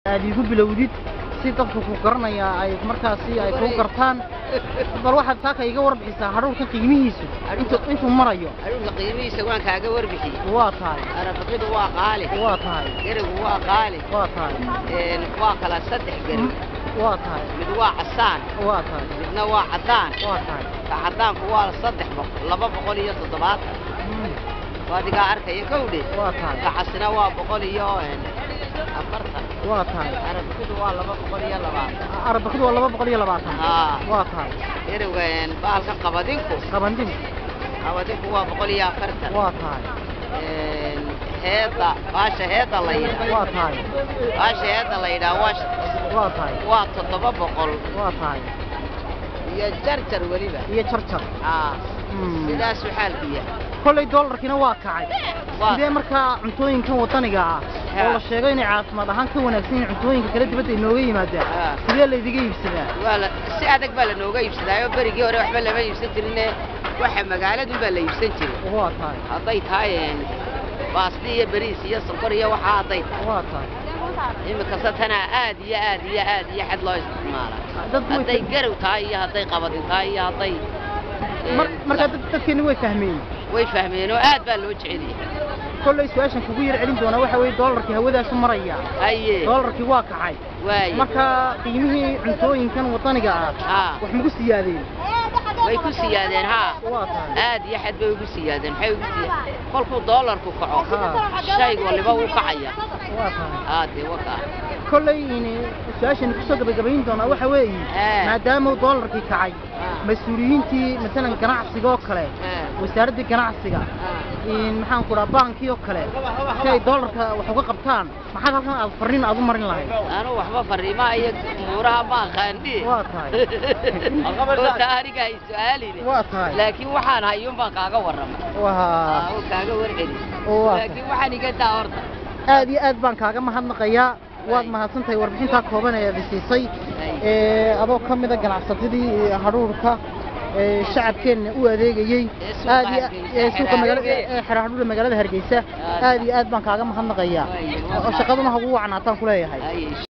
aad iigu bilowdid si dadku ku garanaya ay markaasi ay kuu gartaan bal waxaad saaka iga warbixisaa hadhuurka qiimihiisu intu- intuu marayo adhuunka qiimihiisa waan kaaga warbixiyey waa tahay arabaqidu waa qaali waa tahay gerigu waa qaali waa tahay een, waa kala saddex geri waa tahay mid waa casaan waa tahay midna waa caddaan waa tahay ka caddaanku waa saddex boqol laba boqol iyo toddobaatan Mm, waa adigaa arkaya kowdhe waa tahay ka casina waa boqol iyo een, afartan waa tahay arabaqidu waa laba boqol iyo labaatan arabakidu waa laba boqol iyo labaatan haa waa tahay geriga een, bahalkan qabadinku qabandin qabadinku waa boqol iyo afartan waa tahay een, heedda baasha heedda la yidhaa waa tahay baasha heedda la yidhaa waa waa tahay waa toddoba boqol waa tahay iyo jarjar weliba iyo jarjar aa Mm. sidaasuu xaalku yahay kollay doolarkiina waa kacay Waa- sidee markaa cuntooyinkan wadaniga ah Ha. oo la sheego inay caafimaad ahaan ka wanaagsan yihiin cuntooyinka kale dibadda inooga yimaadaan Ha. sidee laydiga iibsadaa waa la si adag baa lanooga iibsadaayo berigii hore waxba lama iibsan jirine waxa magaaladun baa la iibsan jiray waa tahay hadday tahay een, baasti iyo beriis iyo sonkor iyo waxaa hadday tahay waa tahay iminkasta tanaa aad iyo aad iyo aad iyo xad loo isticmaala dad way hadday garow tahay iyo hadday qabadin tahay iyo hadday een, mar markaa dad- dadkeeni way fahmeen way fahmeen oo aad baa loo jecel yahay kollay su-aashan kugu yar celin doonaa waxa weeye doolarkii hawadaasu maraya haye doolarkii waa kacay waaye marka qiimihii cuntooyinkan wadaniga ah haa wax magu siyaadeen way ku siyaadeen haa waa tahay aad iyo xad bay ugu siyaadeen maxay ugu siyaadeen kolkuu doolarku kaco Haa. shay waliba wuu kacaya waa tahay aa dee waka kollay ini su-aashan kusoo gabagabayn doonaa waxa weeye Ee. maadaama uu doolarkii kacay Ah. mas-uuliyiintii masalan ganacsiga oo kale Ee. wasaaraddii ganacsiga Aa. in maxaan ku dhaha baankii oo kale si ay doolarka wax uga qabtaan maxaad halkan aad farriin aad u marin lahayd anu waxba fariimaha iyo umuuraha ma aqaani waa tahay oo taa aniga hay su-aaline waa tahay laakiin waxaan hayuun baan kaaga warramay waa oo kaaga warceli oo waa laakiin waxaan iga daa horta aad iyo aad baan kaaga mahadnaqayaa waad mahadsantahay warbixintaa kooban ee aad siisay ee adoo ka mida ganacsatadii hadhuurka ee shacabkeenna u adeegayey Ee suuqa aad iyo Hargeysa, ee suuqa Xero magaalada Hargeysa. ee xero hadhuurka magaalada hargeysa Aad. aad iyo aad baan kaaga mahadnaqayaa Waayo, oo shaqaduna hagu wacnaataan ku leeyahay Haye.